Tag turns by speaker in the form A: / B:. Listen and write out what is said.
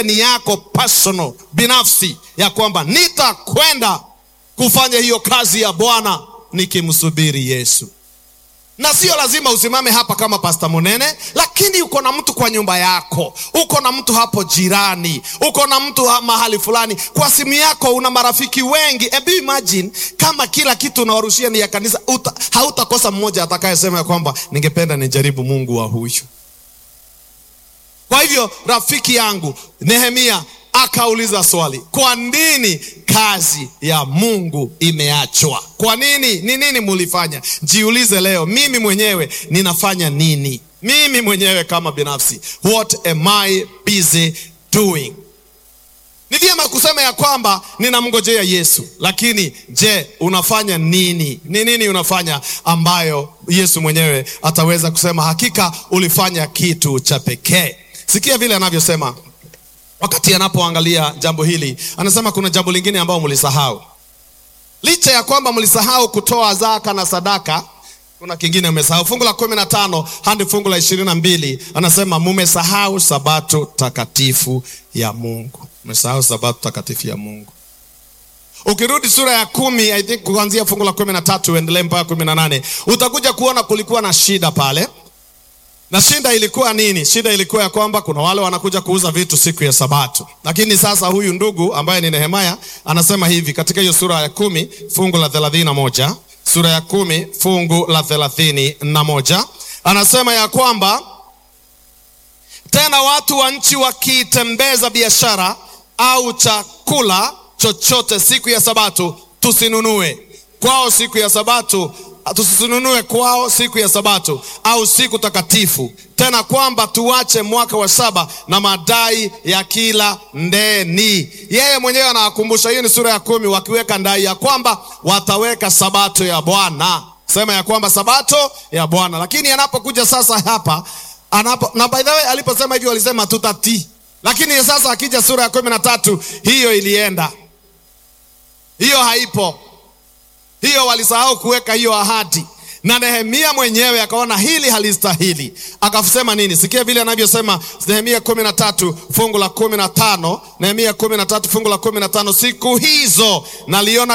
A: iwe ni yako personal binafsi, ya kwamba nitakwenda kufanya hiyo kazi ya Bwana nikimsubiri Yesu na sio lazima usimame hapa kama Pasta Munene, lakini uko na mtu kwa nyumba yako, uko na mtu hapo jirani, uko na mtu mahali fulani, kwa simu yako una marafiki wengi. Ebu imagine kama kila kitu unawarushia ni ya kanisa, hautakosa mmoja atakayesema ya kwamba ningependa nijaribu Mungu wa huyu. Kwa hivyo rafiki yangu Nehemia akauliza swali, kwa nini kazi ya Mungu imeachwa? Kwa nini? Ni nini mulifanya? Jiulize leo, mimi mwenyewe ninafanya nini? Mimi mwenyewe kama binafsi, what am I busy doing? Ni vyema kusema ya kwamba ninamngojea Yesu, lakini je, unafanya nini? Ni nini unafanya ambayo Yesu mwenyewe ataweza kusema hakika ulifanya kitu cha pekee? Sikia vile anavyosema wakati anapoangalia jambo hili, anasema kuna jambo lingine ambalo mlisahau. Licha ya kwamba mlisahau kutoa zaka na sadaka, kuna kingine mmesahau. Fungu la kumi na tano hadi fungu la ishirini na mbili anasema mumesahau sabato takatifu ya Mungu. Mmesahau sabato takatifu ya Mungu. Ukirudi sura ya kumi, I think kuanzia fungu la kumi na tatu uendelee mpaka kumi na nane utakuja kuona kulikuwa na shida pale na shida ilikuwa nini? Shida ilikuwa ya kwamba kuna wale wanakuja kuuza vitu siku ya Sabato, lakini sasa huyu ndugu ambaye ni Nehemia anasema hivi katika hiyo sura ya kumi fungu la thelathini na moja sura ya kumi fungu la thelathini na moja anasema ya kwamba tena watu wa nchi wakitembeza biashara au chakula chochote siku ya Sabato tusinunue kwao siku ya Sabato tusinunue kwao siku ya Sabato au siku takatifu, tena kwamba tuache mwaka wa saba na madai ya kila ndeni. Yeye mwenyewe anawakumbusha, hiyo ni sura ya kumi, wakiweka ndai ya kwamba wataweka sabato ya Bwana, sema ya kwamba sabato ya Bwana. Lakini anapokuja sasa hapa anapo, na by the way aliposema hivyo walisema tutatii, lakini sasa akija sura ya kumi na tatu hiyo ilienda, hiyo haipo hiyo walisahau kuweka hiyo ahadi, na Nehemia mwenyewe akaona hili halistahili, akasema nini? Sikia vile anavyosema Nehemia kumi na tatu fungu la kumi na tano Nehemia kumi na tatu fungu la kumi na tano siku hizo naliona